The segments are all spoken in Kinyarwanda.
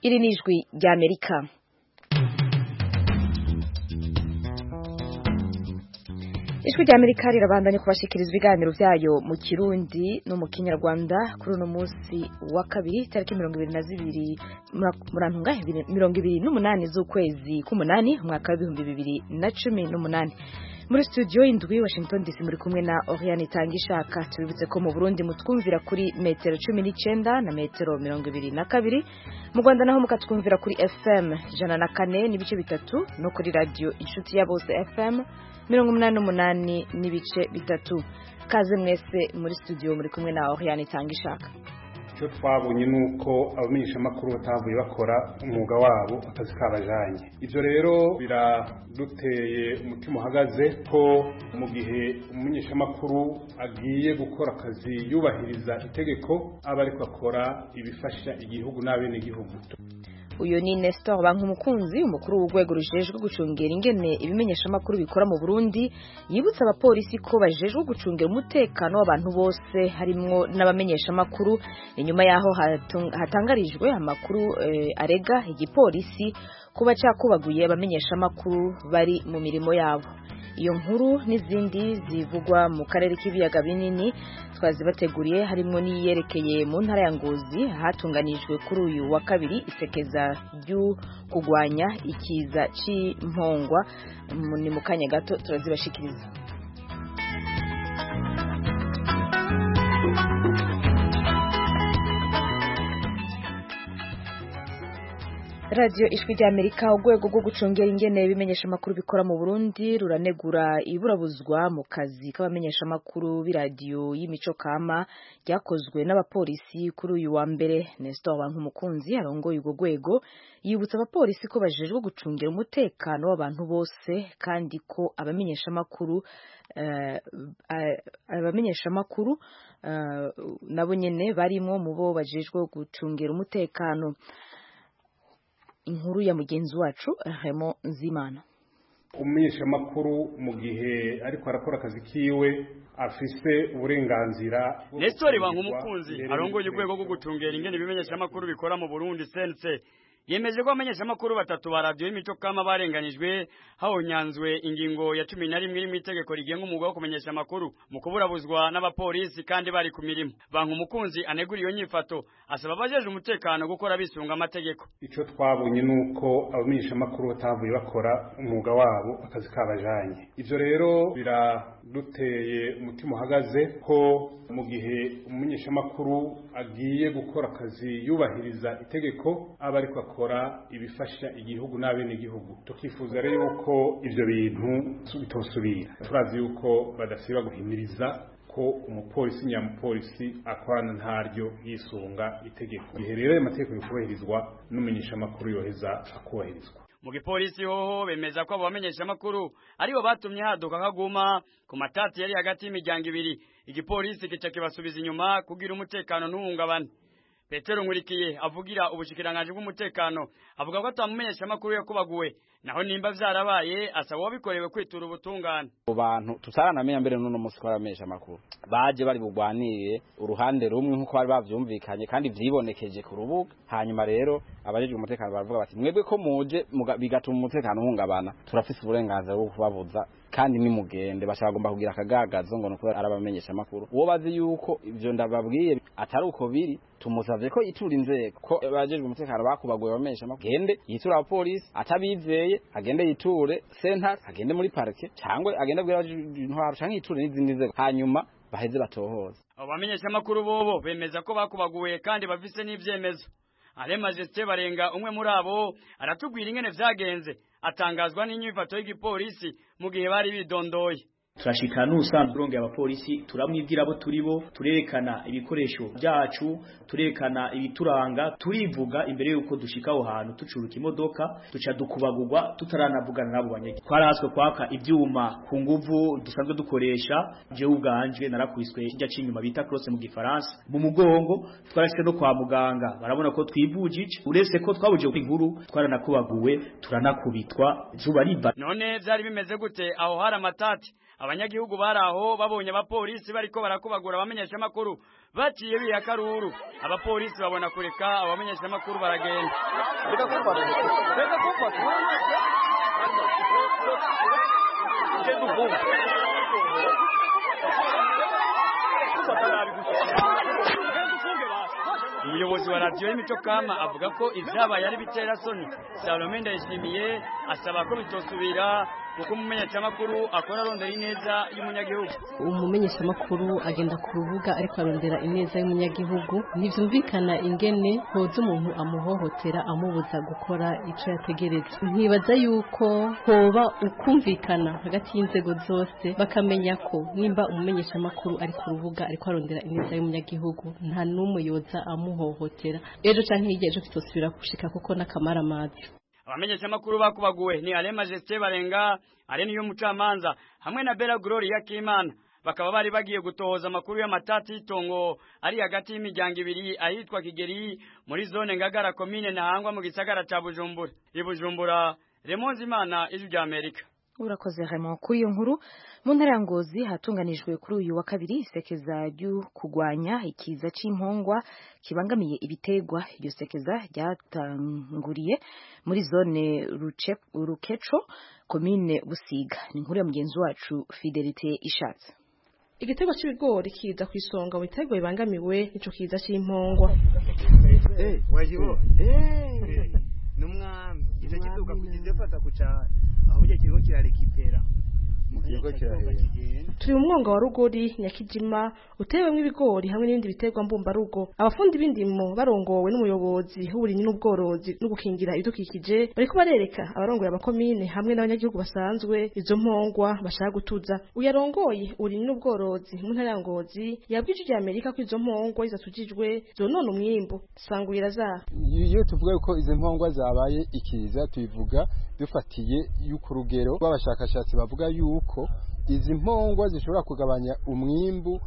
iri ni ijwi ry'amerika ijwi ry'amerika rirabandanya kubashikiriza ibiganiro byayo mu kirundi no mu kinyarwanda kuri uno munsi wa kabiri tariki mirongo ibiri na zibiri murantunga mirongo ibiri n'umunani z'ukwezi k'umunani umwaka w'ibihumbi bibiri na cumi n'umunani muri studio indwi Washington DC muri kumwe na Oriane Tangishaka tubibutse ko mu Burundi mutwumvira kuri metero 19 na metero 22 mu Rwanda naho mukatwumvira kuri FM jana na kane n'ibice bitatu no kuri radio inshuti ya bose FM 88 n'ibice bitatu kaze mwese muri studio muri kumwe na Oriane Tangishaka icyo twabonye ni uko abamenyeshamakuru batavuye bakora umwuga wabo akazi kabajanye ibyo rero biraduteye umutima uhagaze ko mu gihe umumenyeshamakuru agiye gukora akazi yubahiriza itegeko aba ariko akora ibifasha igihugu n'abenegihugu uyu ni Nestor Bankumukunzi umukuru w'urwego rujejwe gucungera ingene ibimenyeshamakuru bikora mu Burundi yibutsa abapolisi ko bajejwe gucungera umutekano w'abantu bose harimwo n'abamenyeshamakuru inyuma yaho hatangarijwe amakuru eh, arega igipolisi kuba cakubaguye abamenyeshamakuru bari mu mirimo yabo iyo nkuru n'izindi zivugwa mu karere k'ibiyaga binini twazibateguriye harimo n'iyerekeye mu ntara ya Ngozi hatunganijwe kuri uyu wa kabiri isekeza ryo kurwanya ikiza cy'impongwa ni mu kanya gato turazibashikiriza radiyo ijwi ry'amerika urwego rwo gucungera ingene ibimenyeshamakuru bikora mu burundi ruranegura iburabuzwa mu kazi k'abamenyeshamakuru b'iradiyo y'imico kama ryakozwe n'abapolisi kuri uyu wa mbere nestor bankumukunzi arongoye urwo rwego yibutsa abapolisi ko bajejwe gucungira umutekano w'abantu bose kandi ko abamenyeshamakuru abamenyeshamakuru nabo nyene barimo mu bo bajejwe gucungira umutekano inkuru ya mugenzi wacu Remo Nzimana umumenyeshamakuru mu gihe ariko arakora akazi kiwe afise uburenganzira Nestori Bankumukunzi arongoye urwego rwo gucungera ingene ibimenyeshamakuru bikora mu Burundi CNC yemeje ko abamenyeshamakuru batatu ba radiyo y'imico kama barenganijwe hahonyanzwe ingingo ya cumi na rimwe iri mu itegeko rigenga umwuga wo kumenyesha amakuru mu kuburabuzwa n'abapolisi kandi bari ku mirimo banki umukunzi anegura iyo nyifato asaba abajeje umutekano gukora bisunga amategeko icyo twabonye ni uko abamenyeshamakuru batavuye bakora umwuga wabo akazi kabajanye ibyo rero biraduteye umutima uhagaze ko mu gihe umumenyeshamakuru agiye gukora akazi yubahiriza itegeko aba ariko akora ibifasha igihugu n'abenegihugu tukifuza rero yuko ibyo bintu bitosubira turazi yuko badasiba guhimiriza ko umupolisi nyamupolisi akorana ntaryo yisunga itegeko igihe rero ayo mategeko yukubahirizwa n'umumenyeshamakuru yoheza akubahirizwa mu gipolisi hoho bemeza ko abo bamenyeshamakuru aribo batumye haduka kaguma ku matati yari hagati y'imiryango ibiri igipolisi kica kibasubiza inyuma kugira umutekano ntuhungabane petero nkurikiye avugira ubushikiranganji bw'umutekano avuga ko atamumenyeshamakuru yakubaguwe naho nimba vyarabaye asaba wabikorewe kwitura ubutungane abo bantu tutaranamenya mbere n'uno musi ko baramenyesha amakuru baje bari bugwanirire uruhande rumwe nk'uko bari bavyumvikanye kandi vyibonekeje ku rubuga hanyuma rero abajejwe umutekano baravuga bati mwebwe ko muje bigatuma umutekano uhungabana turafise uburenganzira bwo kubabuza kandi ni mugende bashagomba kugira akagagazo ngo nuko arabamenyesha amakuru uwo bazi yuko ivyo ndababwiye atari uko biri tumusavye ko itura inzego ko abajejwe umutekano bakubaguye bamenyesha amakuru gende yitura abapolisi atabizeye agende yiture sentare agende muri parike cyangwa agende abwira intwaro cyangwa yiture n'izindi nzego hanyuma baheze batohoza abo bamenyeshamakuru bobo bemeza ko bakubaguye kandi bafise n'ivyemezo ale majesite barenga umwe muri abo aratubwira ingene vyagenze atangazwa n'inyifato y'igipolisi mu gihe bari bidondoye turashikana n'ubusanzwe urongera abapolisi turamwibwira abo turi bo turerekana ibikoresho byacu turerekana ibituranga turivuga imbere y'uko dushika aho hantu tucuruka imodoka duca dukubagurwa tutaranavugana nabo banyagi twarahatswe kwaka ibyuma ku nguvu dusanzwe dukoresha jewe ubwanje narakwiswe kijya c'inyuma bita crosse mu gifaransa mu mugongo twarashike no kwa muganga barabona ko twivuje ici uretse ko twabuje inkuru twaranakubaguwe turanakubitwa zuba riba none byari bimeze gute aho hari amatati abanyagihugu bari aho babonye abapolisi bariko barakubagura abamenyeshamakuru baciye biya karuru abapolisi babona kureka abamenyeshamakuru baragenda umuyobozi wa radiyo y'imico kama avuga ko ibyabaye ari bitera soni salome ndayishimiye asaba ko bitosubira kuko umumenyeshamakuru akora arondera ineza y'umunyagihugu umumenyeshamakuru agenda ku rubuga ariko arondera ineza y'umunyagihugu ntibyumvikana ingene hoza umuntu amuhohotera amubuza gukora icyo yategereza nkibaza yuko hoba ukumvikana hagati y'inzego zose bakamenya ko nimba umumenyeshamakuru ari ku rubuga ariko arondera ineza y'umunyagihugu nta n'umwe yoza amuhohotera ejo cyangwa hirya ejo bitosubira gushika kuko n'akamaramaza abamenyeshamakuru bakubaguwe ni Alain Majesté Barenga Alain y'umucamanza hamwe na Bella Gloria Kimana bakaba bari bagiye gutohoza amakuru y'amatati y'itongo ari hagati y'imiryango ibiri ahitwa Kigeri muri zone Ngagara commune Ntahangwa mu gisagara ca Bujumbura ibujumbura Remonzi Imana ijwi rya Amerika urakoze Raymond kuri iyo nkuru mu ntara ya Ngozi hatunganijwe kuri uyu wa kabiri isekeza ryo kurwanya ikiza c'impungwa kibangamiye ibitegwa iryo sekeza ryatanguriye muri zone Rukeco komine Busiga ni inkuru ya mugenzi wacu Fidelite Ishatse igitego cy'ibigori kiza ku isonga mu bitego bibangamiwe n'ico kiza c'impungwa eh wajibo eh numwami ico kiduka kugizefata kucana ahubwo kiriko kirarekipera turi mu mwonga wa rugori nyakijima utewemwo ibigori hamwe n'ibindi biterwa mbumbarugo abafundi b'indimo barongowe n'umuyobozi w'uburimyi n'ubworozi no gukingira ibidukikije bariko barereka abarongoye amakomine hamwe n'abanyagihugu basanzwe izo mpongwa bashaka gutuza uyarongoye uburimyi n'ubworozi mu ntara ya ngozi yabwije ijya amerika ko izo mpongwa zatujijwe zonona umwimbu sangurira zaho iyo tuvuga yuko izo mpongwa zabaye ikiza tubivuga dufatiye y'uko urugero rw'abashakashatsi bavuga yuko yuko izi mpongwa zishobora kugabanya umwimbu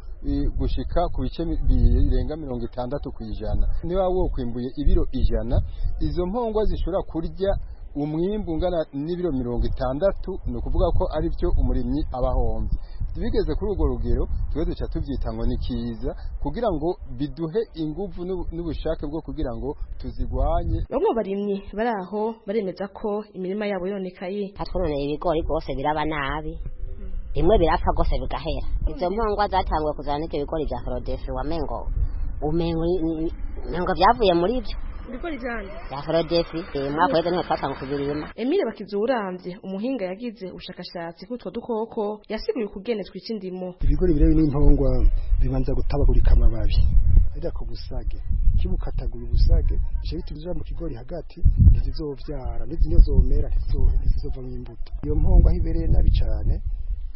gushika ku bice birenga mirongo itandatu ku ijana niba wokwimbuye ibiro ijana izo mpongwa zishobora kurya umwimbu ungana n'ibiro mirongo itandatu ni ukuvuga ko ari byo umurimyi aba ahombye bigeze kuri urwo rugero twe duca tubyita ngo ni kiza kugira ngo biduhe ingufu n'ubushake bwo kugira ngo tuzigwanye bamwe barimyi bari aho baremeza ko imirima yabo yonekaye hatwononeye ibigori rwose biraba nabi bimwe birapfa rwose bigahera izo mpungwa zatanguye kuzana n'ibyo bigori bya forodesi wamengo umengo byavuye muri byo ibigori byanjye bya forodesi mwaka weze niho twatanguye kubirima emile bakizi uramvye umuhinga yagize ubushakashatsi kutwo dukoko yasiguye ukugene twica indimo ibigori birebe n'impongwa bibanza gutabagurika amababi ariko busage kibukatagura ubusage bice bitinjira mu kigori hagati ntizizovyara nizine zomera ntizizovamwo imbuto iyo mpongwa aho ibereye nabi cane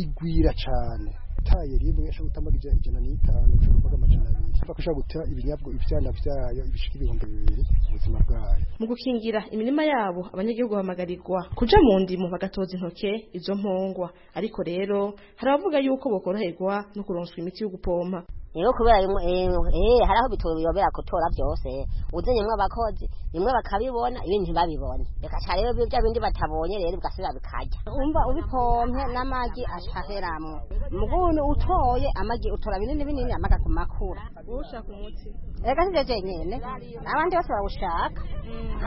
igwira cane taye rimwe ashobora gutamaga ijana n'itanu ashobora gutamaga amajana abiri ashobora gushobora guta ibinyabwo ibyana byayo ibishika ibihumbi bibiri ubuzima bwayo mu gukingira imirima yabo abanyagihugu bahamagarirwa kuja mu ndimo bagatoza intoke izo mpongwa ariko rero hari abavuga yuko bokoroherwa no kuronswa imiti yo gupompa rero kubera eh haraho bitubiyobera gutora byose uzenyemwe abakozi nimwe bakabibona ibindi ntibabibone reka cyane rero bya bindi batabonye rero ugasubira bikajya umva ubipompe n'amagi acaheramwo mugunu utoye amagi utora binini binini amaga ku makura ushaka umuti reka sivyo jenyene abandi bose bawushaka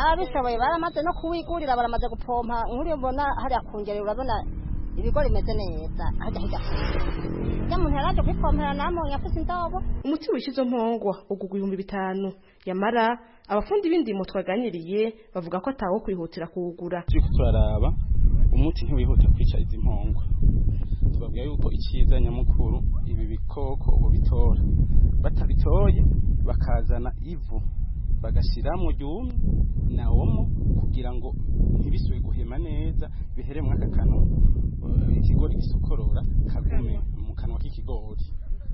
ababishoboye baramaze no kuwigurira baramaze gupompa nkuriyo mbona hariya kungere urabona ibigori bimeze neza hajya hijya umuntu yaraje kubipompera namwe yafuze indobo umuti wishe izo mpongwa ugugwa ibihumbi bitanu yamara abafundi b'indimo twaganiriye bavuga ko atawo kwihutira kuwugura turiko turaraba umuti ntiwihutira kwica izi mpongwa tubabwira yuko icyiza nyamukuru ibi bikoko ubu bitora batabitoye bakazana ivu bagashyiramo ryumye nawomo kugira ngo ntibisubire guhema neza bihere mwaka kanwa ikigori gisukorora kagume mu kanwa k'ikigori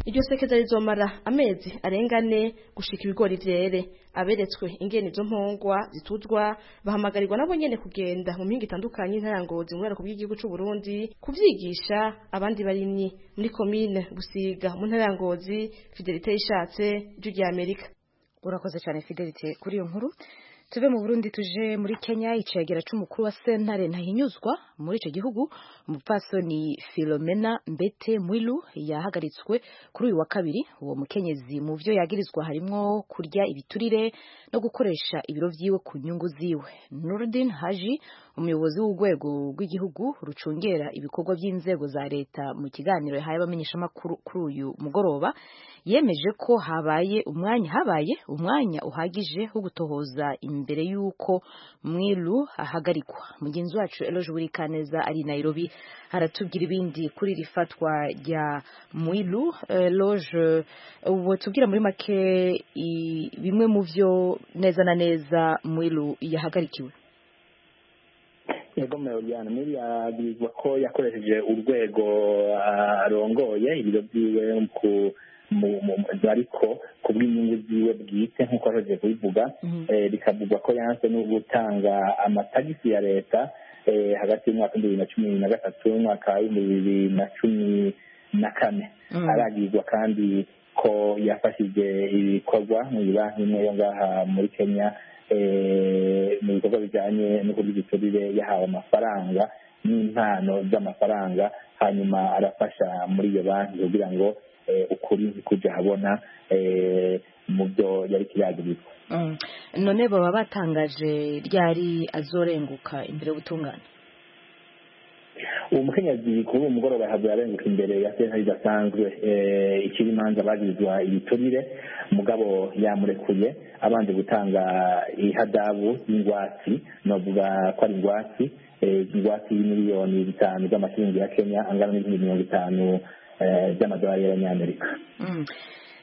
iryo sekeza rizomara amezi arenga ane gushika ibigori vyere aberetswe ingene izo mpongwa zituzwa bahamagarirwa nabo nyene kugenda mu mihingo itandukanye intara ngozi mu bw'igihugu c'u Burundi kuvyigisha abandi barimyi muri komine Busiga mu ntara ngozi Fidelite ishatse ry'Amerika urakoze cyane Fidelite kuri iyo nkuru tuve mu burundi tuje muri kenya icegera cy'umukuru wa sentare ntahinyuzwa muri icyo gihugu umupfasoni filomena mbete mwilu yahagaritswe kuri uyu wa kabiri uwo mukenyezi mu byo yagirizwa harimo kurya ibiturire no gukoresha ibiro byiwe ku nyungu ziwe nurudin haji umuyobozi w'urwego rw'igihugu rucungera ibikorwa by'inzego za leta mu kiganiro yahaye abamenyeshamakuru kuri uyu mugoroba yemeje ko habaye umwanya habaye umwanya uhagije wo gutohoza imbere y'uko mwilu ahagarikwa mugenzi wacu eloje burikaneza ari i nairobi aratubwira ibindi kuri iri fatwa rya mwilu eloje ubu tubwira muri make i- bimwe mu byo neza na neza mwilu yahagarikiwe yego muryango mibi yabivuga ko yakoresheje urwego ah, arongoye ibiro byiwe ku mu- mu- mu- ariko ku bw'inyungu ziwe bwite nk'uko yahoze kubivuga Eh, bikavugwa ko yanse no gutanga amatagisi ya leta eh, hagati y'umwaka w'ibihumbi bibiri na cumi na gatatu n'umwaka w'ibihumbi bibiri na cumi na kane Mm. aragirwa kandi ko yafashije ibikorwa mu ibanki imwe yo ngaha muri kenya eh, mu bikorwa bijyanye no kurya igiturire yahawe amafaranga n'impano z'amafaranga hanyuma arafasha muri iyo banki kugira ngo eh, ukuri ntikuja habona eh, mu byo yari kiragirizwa Mm. none baba batangaje ryari azorenguka imbere y'ubutungane uwo mukenyezi kuri uwo mugoroba yahavuye arenguka imbere ya sentare idasanzwe eh, ikiri imanza bagirizwa ibiturire mugabo yamurekuye abanje gutanga ihadabu y'ingwatsi novuga ko ari ingwatsi eh, ingwatsi y'imiliyoni bitanu z'amashiringi ya kenya angana n'ibihumbi mirongo itanu eh, by'amadolari y'abanyamerika Mm.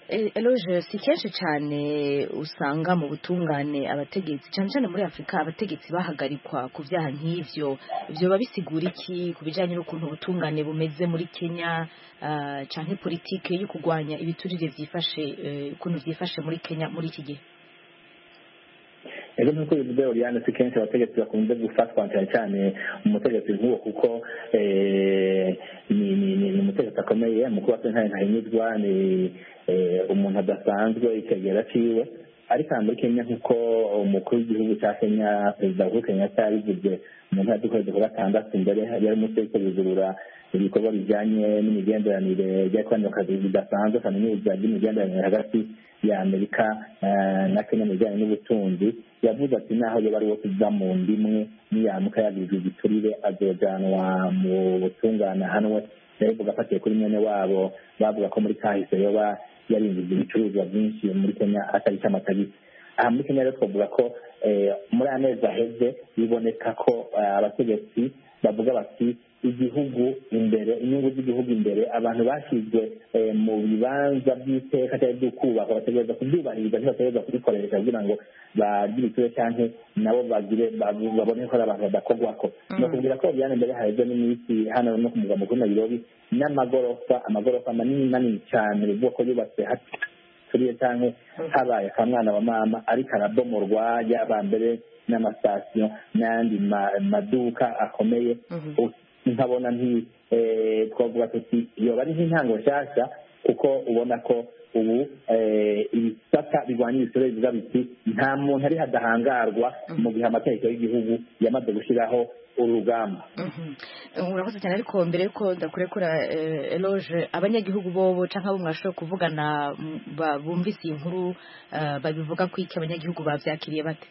E- eloge si kenshi cyane usanga mu butungane abategetsi cyane cyane muri afurika abategetsi bahagarikwa ku byaha nk'ibyo ibyo biba bisigura iki ku bijyanye n'ukuntu ubutungane bumeze muri kenya ah, canke politike yo kurwanya ibiturire byifashe eh, ukuntu byifashe muri kenya muri iki gihe rero nk'uko bivuze Oriane si kenshi abategetsi bakunze gufatwa cyane cyane umutegetsi nk'uwo kuko eh, ni- ni ni- ni umutegetsi akomeye mukuru wa sentare ntahinyuzwa ni eh, umuntu adasanzwe ikegera ciwe ariko aha muri kenya nk'uko umukuru w'igihugu cya kenya perezida uhuru kenyatta yabivuze mu mpera z'ukwezi kwa gatandatu imbere yari umunsi wo kuzurura ibikorwa bijyanye n'imigenderanire ry'abakoranye mu kazi bidasanzwe kaminuza ry'imigenderanire hagati ya amerika eh, na kenya mu bijyanye n'ubutunzi yavuze ati naho yaba ari uwo kuva mu ndimwe niyamuka yagirijwe igiturire azojanwa mu butungane ahanwe yabivuga afatiye kuri mwene wabo bavuga ko muri kahise yoba yarinjije ibicuruzwa byinshi muri kenya atari cy'amatagisi aha muri kenya rero twavuga ko eh, muri aya mezi aheze biboneka ko eh, abategetsi bavuga bati igihugu imbere inyungu z'igihugu imbere abantu bashyizwe eh, mu bibanza by'iteka cyangwa by'ukubaka bategereza kubyubahiriza ntibategereza kubikoresha kugira ngo bagire ikibazo cyangwa nabo bagire babu- babone ko ari abantu badakorwako ni ukubwira ko byane mbere haheze n'iminsi hano no ku mugwa mukuru nayirobi n'amagorofa amagorofa manini manini cyane ubwoko yubatse haturiye cyangwa habaye akamwana wa mama ariko arabomorwa yaba mbere n'amasitasiyo n'ayandi ma- maduka akomeye nkabona nti eh, twavuga tuti yoba ari nk'intango nshyashya kuko ubona ko ubu eh, ibisata birwanya ibisebe bivuga biti nta muntu ari hadahangarwa mu gihe amategeko y'igihugu yamaze gushyiraho urugamba urakoze cyane ariko mbere yuko ndakurekura eh, eloge abanyagihugu bobo cyangwa abo mwashoboye kuvugana m- ba- bumvise iyi nkuru eh, babivuga ko iki abanyagihugu babyakiriye bate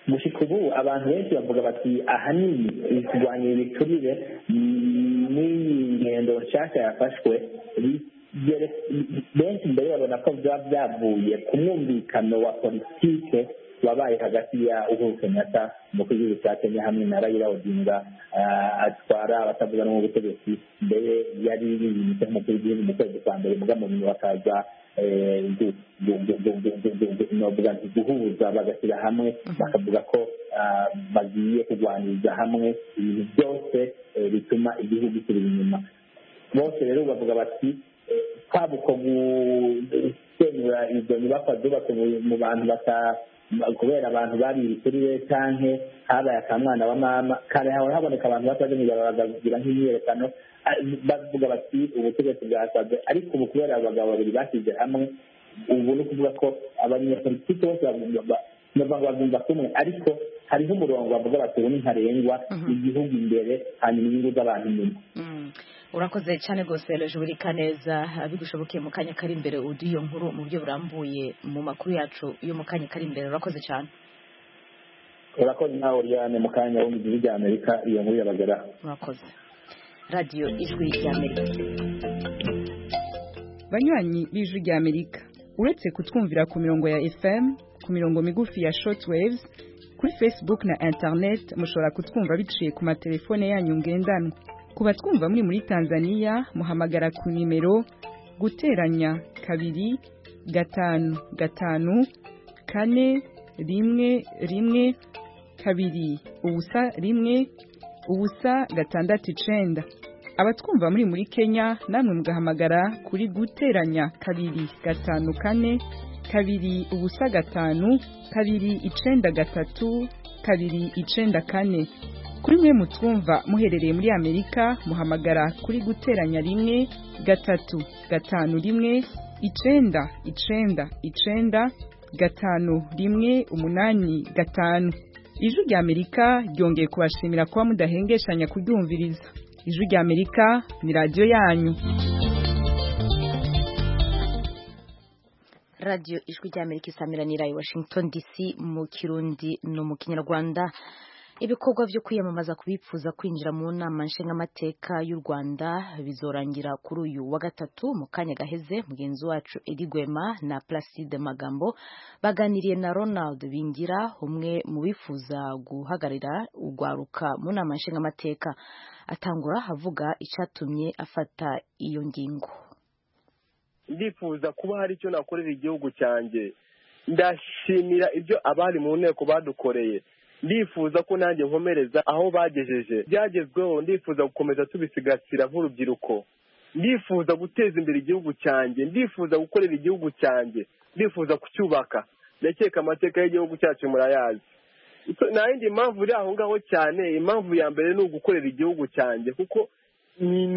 gushika ubu abantu benshi bavuga bati ahanini kurwanya ibiturire mm, n'iyi ngendo nshasha yafashwe bi- byere- benshi mbere babona ko byaba byavuye ku mwumvikano wa politike wabaye hagati ya uhuru kenyatta umukuru w'igihugu cya kenya hamwe na rayira odinga ah, atwara abatavuga rumwe ubutegetsi mbere yari yimitse nk'umukuru w'igihugu mu kwezi kwa mbere muga mu nyuma hakaza eh, gu- gu- gu- gu- gu- gu- gu- gu- novuga nti guhuza bagashyira hamwe bakavuga ko ah, bagiye kurwaniriza hamwe ibintu byose eh, bituma igihugu kirira inyuma bose rero bavuga bati eh, kwaba uko gusenyura izo nyubakwa zubatse mu- mu bantu bata kubera abantu bari ibiturire canke habaye akamwana wa mama kare hahora haboneka abantu batazengira bakagira nk'imyiyerekano Ah, bavuga bati ubutegetsi bwasaze ariko ubu kubera abagabo babiri bashyize hamwe ubu ni ukuvuga ko abanyapolitiki bose ba- ba- nubwo babyumva kumwe ariko hariho umurongo bavuga bati ubu ntarengwa igihugu imbere hanyuma inyungu z'abantu inyuma urakoze cyane rwose rejubirika neza bigushoboke mu kanya kari imbere uduha iyo nkuru mu buryo burambuye mu makuru yacu yo mu kanya kari imbere urakoze cyane urakoze nawe uriyane mu kanya wo mu gihugu cya amerika iyo nkuru yabageraho urakoze radiyo ijwi rya amerika banywanyi b'ijwi rya amerika uretse kutwumvira ku mirongo ya fm ku mirongo migufi ya shortwaves kuri facebook na internet mushobora kutwumva biciye ku matelefone yanyu ngendanwa ku batwumva muri muri tanzania muhamagara ku nimero guteranya kabiri gatanu gatanu kane rimwe rimwe kabiri ubusa rimwe ubusa gatandatu icenda abatwumva muri muri kenya namwe mugahamagara kuri guteranya kabiri gatanu kane kabiri ubusa gatanu kabiri icenda gatatu kabiri icenda kane kuri mwe mutwumva muherereye muri amerika muhamagara kuri guteranya rimwe gatatu gatanu rimwe icenda icenda icenda gatanu rimwe umunani gatanu ijwi rya amerika ryongeye kubashimira kuba mudahengeshanya kuryumviriza ijwi rya amerika ni radiyo yanyu radiyo ijwi rya amerika isamiranira i washington dc mu kirundi no mu kinyarwanda ibikorwa byo kwiyamamaza kubifuza kwinjira mu nama nshingamateka y'u Rwanda bizorangira kuri uyu wa gatatu mu kanya gaheze mugenzi wacu Edi Gwema na Placide Magambo baganiriye na Ronald Bingira umwe mu bifuza guhagararira urwaruka mu nama nshingamateka atangura avuga icyatumye afata iyo ngingo ndifuza kuba hari icyo nakorera igihugu cyanjye ndashimira ibyo abari mu nteko badukoreye ndifuza ko nanjye nkomereza aho bagejeje byagezweho ndifuza gukomeza tubisigasira nk'urubyiruko ndifuza guteza imbere igihugu cyanjye ndifuza gukorera igihugu cyanjye ndifuza kucyubaka ndakeka amateka y'igihugu cyacu murayazi nta yindi mpamvu iri aho ngaho cyane impamvu ya mbere ni ugukorera igihugu cyanjye kuko ni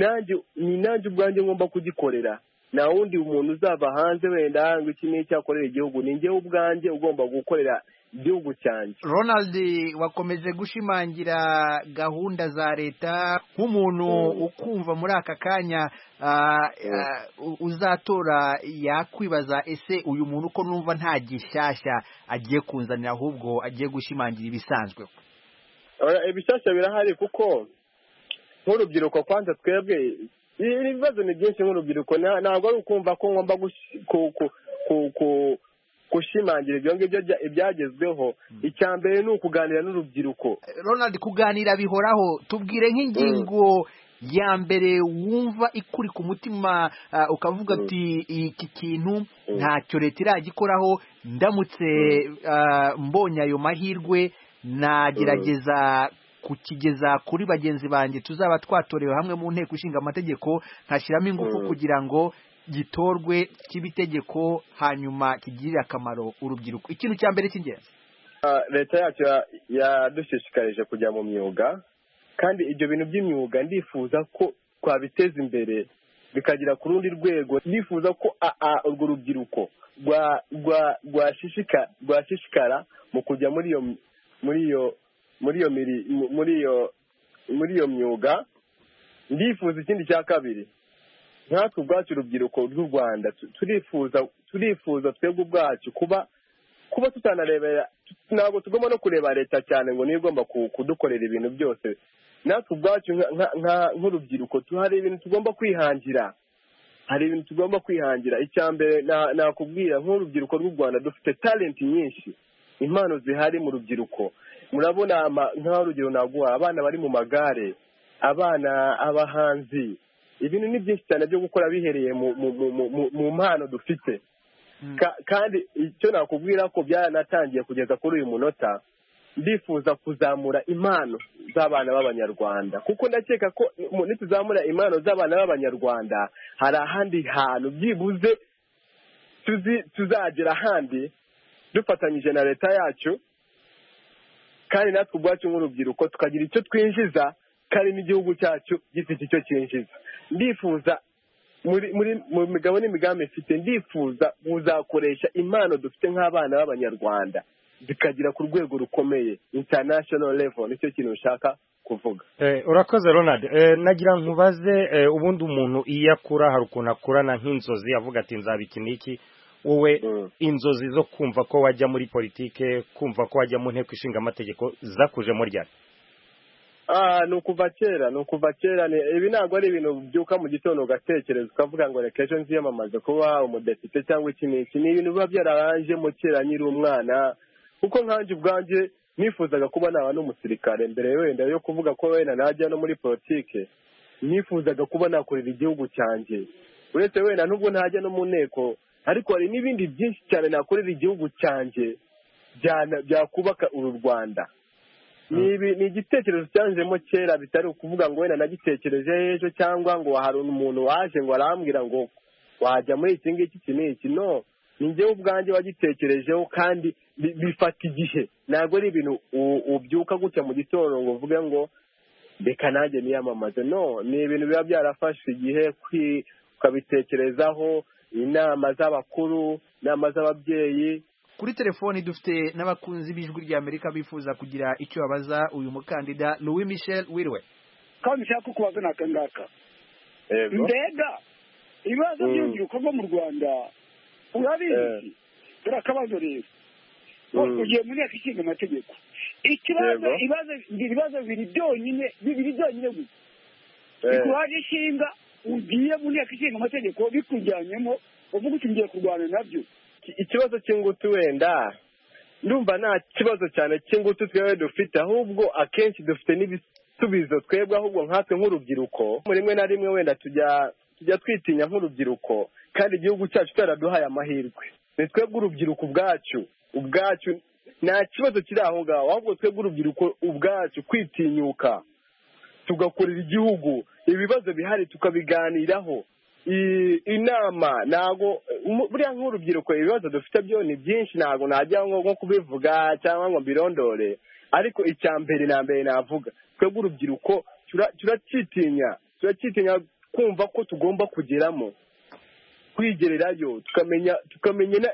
nanjye ubwanjye ngomba kugikorera nta wundi umuntu uzava hanze wenda hanga iki n'icyo akorera igihugu ni njyewe ubwanjye ugomba gukorera igihugu cyanjye ronald wakomeje gushimangira gahunda za leta nk'umuntu ukumva muri aka kanya uzatora yakwibaza ese uyu muntu uko numva nta gishyashya agiye kunzanira ahubwo agiye gushimangira ibisanzwe ibishyashya birahari kuko nk'urubyiruko kwanza twebwe ibibazo ni byinshi nk'urubyiruko ntabwo ari ukumva ko ngomba gushimangira ibyo ngibyo ibyagezweho icya mbere ni ukuganira n'urubyiruko ronald kuganira bihoraho tubwire nk'ingingo ya mbere wumva ikuri ku mutima ukavuga ati iki kintu ntacyo leta iragikoraho ndamutse mbonye ayo mahirwe nagerageza kukigeza kuri bagenzi banjye tuzaba twatorewe hamwe mu nteko ishinga amategeko ntashyiramo ingufu kugira ngo gitorwe kibe itegeko hanyuma kigirire akamaro urubyiruko ikintu cya mbere cy'ingenzi leta yacu yadushishikarije kujya mu myuga kandi ibyo bintu by'imyuga ndifuza ko twabiteza imbere bikagera ku rundi rwego ndifuza ko urwo rubyiruko rwashishikara mu kujya muri iyo muri iyo muri iyo muri iyo muri iyo myuga ndifuza ikindi cya kabiri nkatwe ubwacu urubyiruko rw'u rwanda turifuza turifuza twebwe ubwacu kuba kuba tutanarebera ntabwo tugomba no kureba leta cyane ngo niyo igomba kudukorera ibintu byose natwe ubwacu nk'urubyiruko hari ibintu tugomba kwihangira hari ibintu tugomba kwihangira icya mbere nakubwira nk'urubyiruko rw'u rwanda dufite talenti nyinshi impano zihari mu rubyiruko murabona nk'urugero naguha abana bari mu magare abana abahanzi ibintu ni byinshi cyane byo gukora bihereye mu mpano dufite kandi icyo nakubwira ko byaranatangiye kugeza kuri uyu munota ndifuza kuzamura impano z'abana b'abanyarwanda kuko ndakeka ko nituzamura impano z'abana b'abanyarwanda hari ahandi hantu byibuze tuzagera ahandi dufatanyije na leta yacu kandi natwe ubwacu nk'urubyiruko tukagira icyo twinjiza kandi n'igihugu cyacu gifite icyo cyinjiza ndifuza mu migabo n'imigambi mfite ndifuza kuzakoresha impano dufite nk'abana b'abanyarwanda zikagera ku rwego rukomeye international level nicyo kintu nshaka kuvuga urakoze ronald nagira nkubaze ubundi umuntu iyo akura hari ukuntu akurana nk'inzozi avuga ati nzaba iki n'iki wowe inzozi zo kumva ko wajya muri politike kumva ko wajya mu nteko ishinga amategeko zakujemo ryari Ah, ni ukuva kera ni ukuva kera ni ibi ntabwo ari ibintu byuka mu gitondo ugatekereza ukavuga ngo reka ejo nziyamamaze kuba umudepite cyangwa iki n'iki ni ibintu biba byararanje mu kera nyiri umwana kuko nkanjye ubwanjye nifuzaga kuba naba n'umusirikare mbere wenda yo kuvuga ko wenda najya no muri politike nifuzaga kuba nakorera igihugu cyanjye uretse wenda nubwo ntajya no mu nteko ariko hari n'ibindi byinshi cyane nakorera igihugu cyanjye byakubaka uru rwanda ni igitekerezo cyanjemo kera bitari ukuvuga ngo wenda nagitekereje ejo cyangwa ngo hari umuntu waje ngo arambwira ngo wajya muri iki ngiki iki n'iki no njye ubwanjye wagitekerejeho kandi bifata igihe ntabwo ari ibintu ubyuka gutya mu gitondo ngo uvuge ngo reka nanjye niyamamaze no ni ibintu biba byarafashe igihe ukabitekerezaho inama z'abakuru inama z'ababyeyi kuri telefoni dufite n'abakunzi b'ijwi ry'amerika bifuza kugira icyo babaza uyu mukandida ni uwi michel wirwe kandi nshaka kubaza n'aka ngaka mbega ibibazo by'urubyiruko rwo mu rwanda urabizi dore akabazo rero ugiye mu nteko ishinga amategeko ikibazo ibibazo bibiri byonyine bibiri byonyine gusa bikuhaje ishinga ugiye mu nteko ishinga amategeko bikujyanyemo uvuga uti ngiye kurwana nabyo ikibazo cy'ingutu wenda ndumva nta kibazo cyane cy'ingutu twebwe dufite ahubwo akenshi dufite n'ibisubizo twebwe ahubwo nkatwe nk'urubyiruko rimwe na rimwe wenda tujya tujya twitinya nk'urubyiruko kandi igihugu cyacu cyaraduhaye amahirwe ni twebwe urubyiruko ubwacu ubwacu nta kibazo kiri aho ngaho ahubwo twebwe urubyiruko ubwacu kwitinyuka tugakorera igihugu ibibazo bihari tukabiganiraho inama ntago buriya nk'urubyiruko ibibazo dufite byo ni byinshi ntabwo najya nko kubivuga cyangwa ngo mbirondore ariko icya mbere na mbere navuga twebwe urubyiruko turacyitinya turacyitinya kumva ko tugomba kugeramo kwigererayo tukamenya tukamenya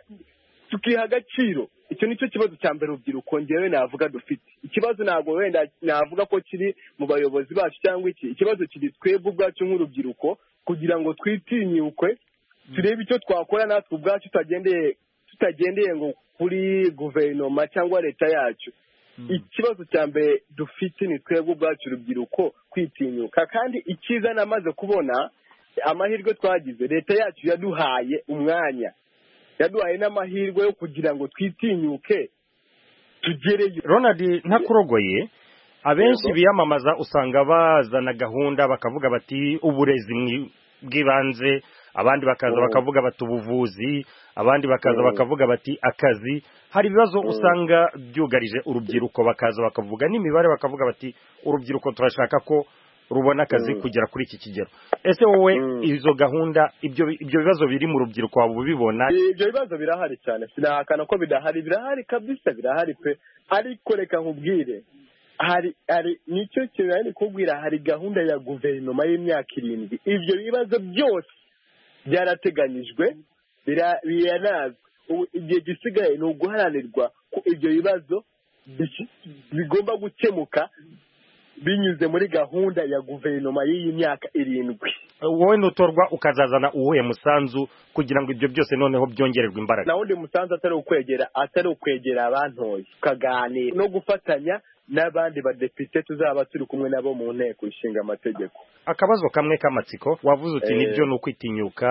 tukiha agaciro icyo nicyo kibazo cya mbere urubyiruko ngewe navuga dufite ikibazo ntabwo wenda navuga ko kiri mu bayobozi bacu cyangwa iki ikibazo kiri twebwe ubwacu nk'urubyiruko kugira ngo twitinyukwe turebe icyo twakora natwe ubwacu tutagendeye ngo kuri guverinoma cyangwa leta yacu ikibazo cya mbere dufite ni twebwe ubwacu urubyiruko kwitinyuka kandi icyiza namaze kubona amahirwe twagize leta yacu yaduhaye umwanya yaduhaye n'amahirwe yo kugira ngo twitinyuke tugereyo ronald ntakurogoye abenshi biyamamaza usanga bazana gahunda bakavuga bati uburezi bw'ibanze abandi bakaza bakavuga bati ubuvuzi abandi bakaza bakavuga bati akazi hari ibibazo usanga byugarije urubyiruko bakaza bakavuga n'imibare bakavuga bati urubyiruko turashaka ko rubona akazi kugera kuri iki kigero ese wowe izo gahunda ibyo bibazo biri mu rubyiruko waba ubibona ibyo bibazo birahari cyane sinahakana ko bidahari birahari kabisa birahari pe ariko reka nkubwire hari hari nicyo kintu nari kubwira hari gahunda ya guverinoma y'imyaka irindwi ibyo bibazo byose byarateganyijwe biranazwe igihe gisigaye ni uguharanirwa ko ibyo bibazo bigomba gukemuka binyuze muri gahunda ya guverinoma y'iyi myaka irindwi wowe nutorwa ukazazana uwuhe musanzu kugira ngo ibyo byose noneho byongererwe imbaraga na wundi musanzu atari ukwegera atari ukwegera abantoye tukaganira no gufatanya n'abandi badepite tuzaba turi kumwe nabo mu nteko ishinga amategeko akabazo kamwe k'amatsiko wavuze uti nibyo ni ukwitinyuka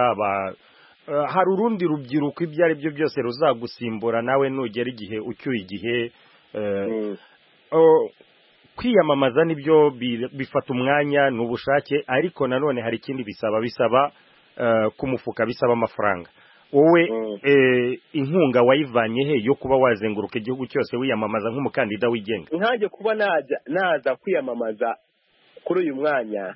hari urundi rubyiruko ibyo ari byo byose ruzagusimbura nawe nugera igihe ucyuye igihe kwiyamamaza nibyo bifata umwanya ni ubushake ariko nanone hari ikindi bisaba bisaba ku mufuka bisaba amafaranga wowe inkunga wayivanye he yo kuba wazenguruka igihugu cyose wiyamamaza nk'umukandida wigenga nkange kuba naza kwiyamamaza kuri uyu mwanya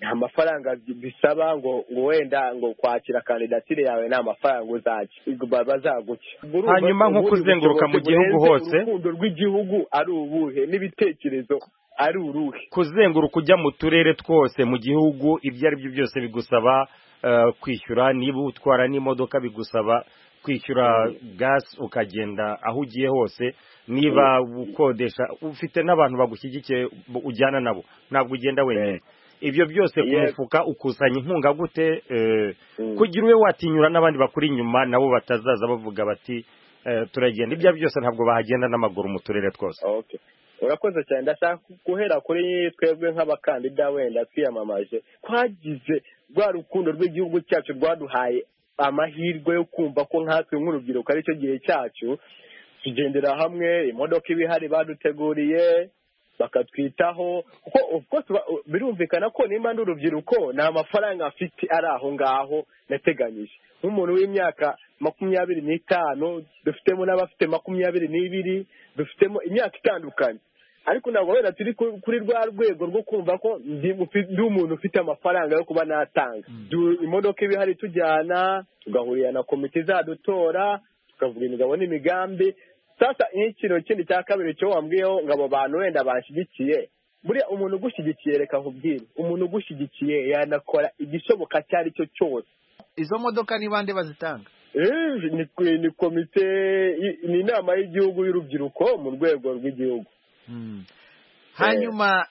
nta mafaranga bisaba ngo ngo wenda ngo kwakira kandidatire yawe nta mafaranga uzaca bazaguca hanyuma nko kuzenguruka mu gihugu hose urukundo rw'igihugu ari ubuhe n'ibitekerezo ari uruhe kuzenguruka ujya mu turere twose mu gihugu ibyo ari byo byose bigusaba kwishyura niba utwara n'imodoka bigusaba kwishyura gasi ukagenda aho ugiye hose niba ukodesha ufite n'abantu bagushyigikiye ujyana nabo ntabwo ugenda wenyine ibyo byose ku mufuka ukusanya inkunga gute kugira ube watinyura n'abandi bakuri inyuma nabo batazaza bavuga bati turagenda ibyo byose ntabwo bahagenda n'amaguru mu turere twose urakoze cyane ndashaka guhera kuri twebwe nk'abakandida wenda twiyamamaje twagize rwa rukundo rw'igihugu cyacu rwaduhaye amahirwe yo kumva ko nkatwe nk'urubyiruko aricyo gihe cyacu tugendera hamwe imodoka iba ihari baduteguriye bakatwitaho kuko birumvikana ko nimba ndi urubyiruko nta mafaranga afite ari aho ngaho nateganyije nk'umuntu w'imyaka makumyabiri n'itanu dufitemo n'abafite makumyabiri n'ibiri dufitemo imyaka itandukanye ariko ntabwo wenda turi kuri rwa rwego rwo kumva ko ndi umuntu ufite amafaranga yo kuba natanga imodoka iba ihari tujyana tugahurira na komite izadutora tukavuga imigabo n'imigambi sasa nk'ikintu kindi cya kabiri cyo wambwiyeho ngo abo bantu wenda bashyigikiye buriya umuntu ugushyigikiye reka nkubwire umuntu ugushyigikiye yanakora igishoboka icyo ari cyo cyose izo modoka ni bande bazitanga ni komite ni inama y'igihugu y'urubyiruko mu rwego rw'igihugu hanyuma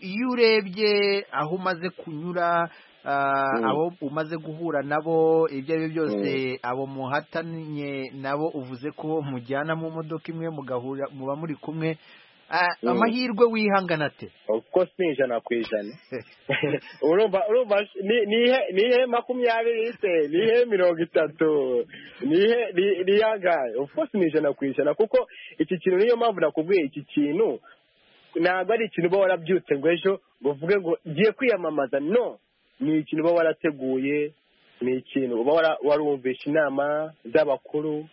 iyo urebye aho umaze kunyura abo umaze guhura nabo ibyo ari byo byose abo muhatanye nabo uvuze ko mujyana mu modoka imwe mugahura muba muri kumwe amahirwe wihangana ate uko si ijana ku ijana urumva ni ihe makumyabiri se ni ihe mirongo itatu ni iyangaye uko si ijana ku ijana kuko iki kintu niyo mpamvu nakubwiye iki kintu ntabwo ari ikintu uba warabyutse ngo ejo ngo uvuge ngo ngiye kwiyamamaza no ni ikintu uba warateguye ni ikintu uba warumvisha inama z'abakuru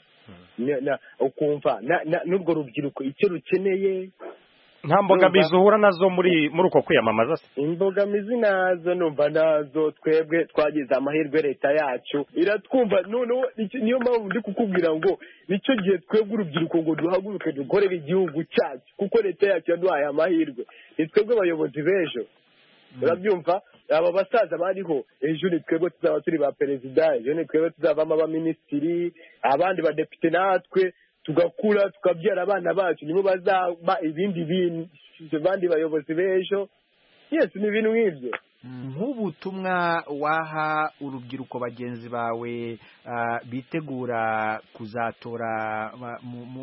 ukumva n'urwo rubyiruko icyo rukeneye nta mbogamizi uhura nazo muri muri uko kwiyamamaza se imbogamizi nazo numva nazo twebwe twagize amahirwe leta yacu iratwumva noneho niyo mpamvu ndi kukubwira ngo nicyo gihe twebwe urubyiruko ngo duhaguruke dukorere igihugu cyacu kuko leta yacu yaduhaye amahirwe ni twebwe abayobozi b'ejo urabyumva aba basaza bariho ejo ni twebwe tuzaba turi ba perezida ejo ni twebwe tuzavamo abaminisitiri abandi badepite natwe tugakura tukabyara abana bacu nibo bazaba ibindi bintu abandi bayobozi b'ejo yesi ni ibintu nk'ibyo nk'ubutumwa waha urubyiruko bagenzi bawe bitegura kuzatora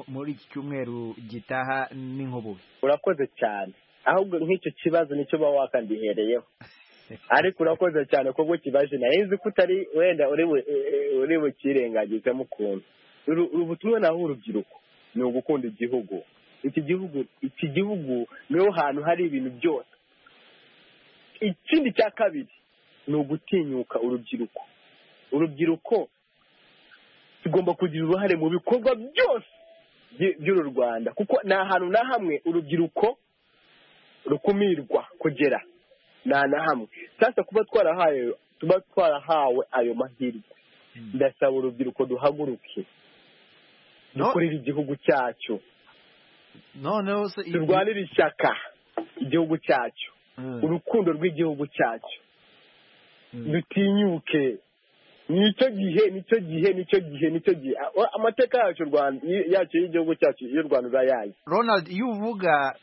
muri iki cyumweru gitaha n'inkububi urakoze cyane ahubwo nk'icyo kibazo nicyo uba wakandihereyeho ariko urakoze cyane kuko kibaje narinzi ko utari wenda uri bukirengagizemo ukuntu ubutumwa naho urubyiruko ni ugukunda igihugu iki gihugu iki gihugu niho hantu hari ibintu byose ikindi cya kabiri ni ugutinyuka urubyiruko urubyiruko tugomba kugira uruhare mu bikorwa byose by'uru rwanda kuko ni ahantu na hamwe urubyiruko rukumirwa kugera nta na hamwe sasa kuba twarahawe tuba twarahawe ayo mahirwe ndasaba urubyiruko duhaguruke dukorere igihugu cyacu noneho se turwanire ishyaka igihugu cyacu urukundo rw'igihugu cyacu dutinyuke nicyo gihe nicyo gihe nicyo gihe nicyo gihe amateka yacu yacu y'igihugu cyacu y'u rwanda urayaye ronald iyo uvuga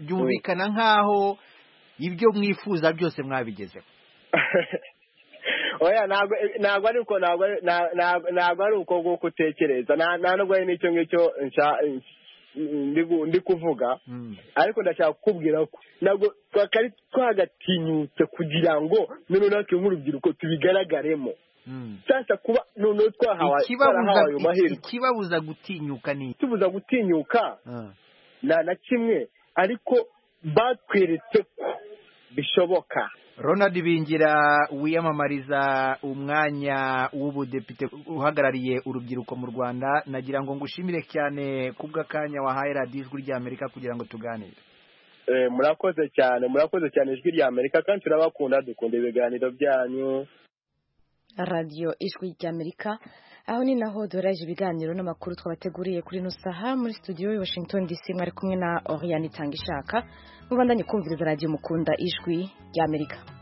byumvikana nk'aho ibyo mwifuza byose mwabigezeho oya ntabwo ari uko ntabwo ari uko nguko utekereza nta nubwo ari n'icyo ngicyo ndi kuvuga ariko ndashaka kukubwira ko ntabwo twakari twagatinyutse kugira ngo noneho natwe nk'urubyiruko tubigaragaremo sasa kuba noneho twahawe ayo mahirwe ikibabuza gutinyuka ni ikibuza gutinyuka nta na kimwe ariko batweretse ko bishoboka ronald bingira wiyamamariza umwanya w'ubudepite uhagarariye urubyiruko mu rwanda nagira ngo ngushimire cyane kubw'akanya wahaye radiyo ijwi ry'amerika kugira ngo tuganire murakoze cyane murakoze cyane ijwi ry'amerika kandi turabakunda dukunda ibiganiro byanyu radiyo ijwi ry'amerika aho ni naho duheraje ibiganiro n'amakuru twabateguriye kuri ino saha muri studio ya washington dc mwari kumwe na oriyani itanga ishaka mubandanye kumviriza radiyo mukunda ijwi ry'amerika